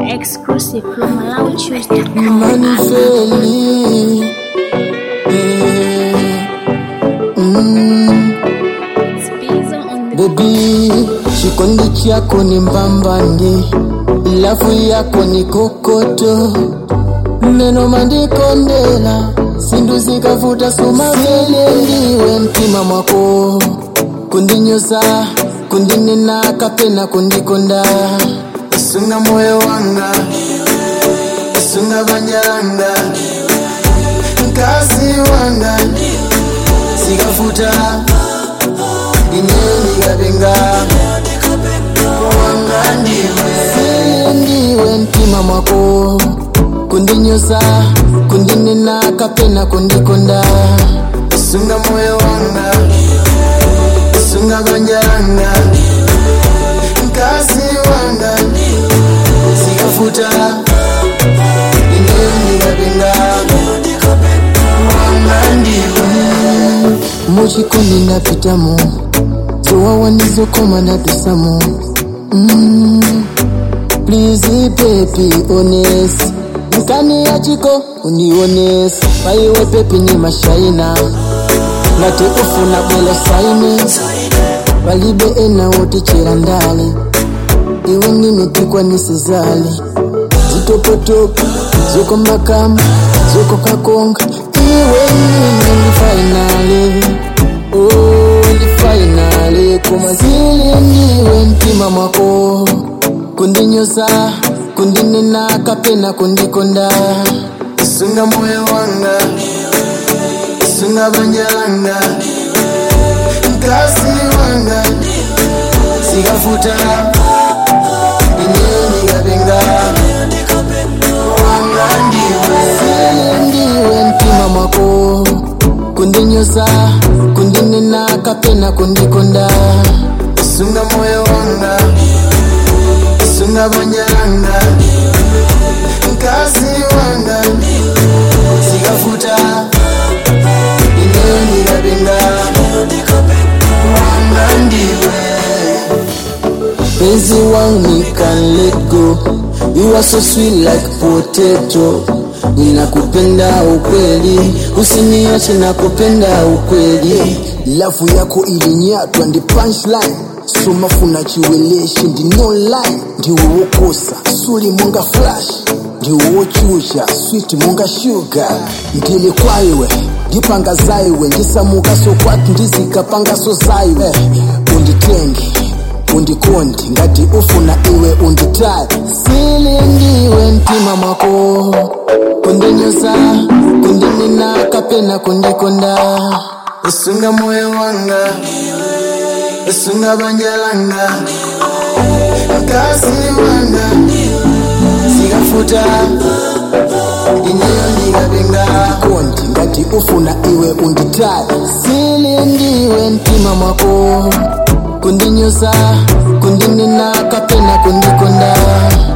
Exclusive from MalawiChoose.com. Manifeli mm, Spizo on the Baby, chikondi chako ni mbambandi, lafu yako ni kokoto, meno mandikondela, sindu zikavuta sumavele, ndiwe mtima mwako, kundinyoza, kundinena kapena kundikonda, isunga moyo wanga, isunga banyanga, mkazi wanga, zikavuta ineni kapenga wanga ndiwe Sili ndiwe mtima mwako kundinyoza kundinena kapena kundikonda isunga moyo wanga isunga banjanga mkazi wanga zikafuta ineni kapenga wanga ndiwe muchikondi napitamo zowawa ndizokoma natusamo mm. please pepi honest nkani yachiko unionesi paiwe pepi ni mashaina ngati ufuna bwelo saini palibe ena wotichera ndale iwe nimepikwa nisizali zitopotopo zokombakamba zokokakonga iwe nini ni fainali oh, ni fainali koma zili ndiwe mtima mwako kundinyoza kundinena kapena kundikonda isunga moyo wanga isunga banjanga mkazi wanga zikafuta inyeni kapenga wanga ndiwe Sili ndiwe mtima mwako kundinyoza kundinena kapena kundikonda isunga moyo wanga isunga banyanga mkazi wanga zikafuta inyeni kapenga wanga ndiwe Penzi wangu can let go You are so sweet like potato Ninakupenda ukweli Usiniache nakupenda ukweli Lafu yako ilinyatwa ndi punchline somafuna chiweleshi ndi no line ndiwe wokosa suli monga flash ndiwe wochucha sweet monga sugar ndili kwaiwe ndipanga zaiwe ndisamukaso kwatu ndizikapangaso zaiwe unditenge undikonde ngati ufuna iwe unditaye sili ndiwe mtima mwako kundinyoza kundinena kapena kundikonda isunga moyo wanga isunga banjalanga mkazi wanga zikafuta inyeyo ndikapenga kondi ngati ufuna iwe unditaye sili ndiwe mtima mwako kundinyoza kundinena kapena kundikonda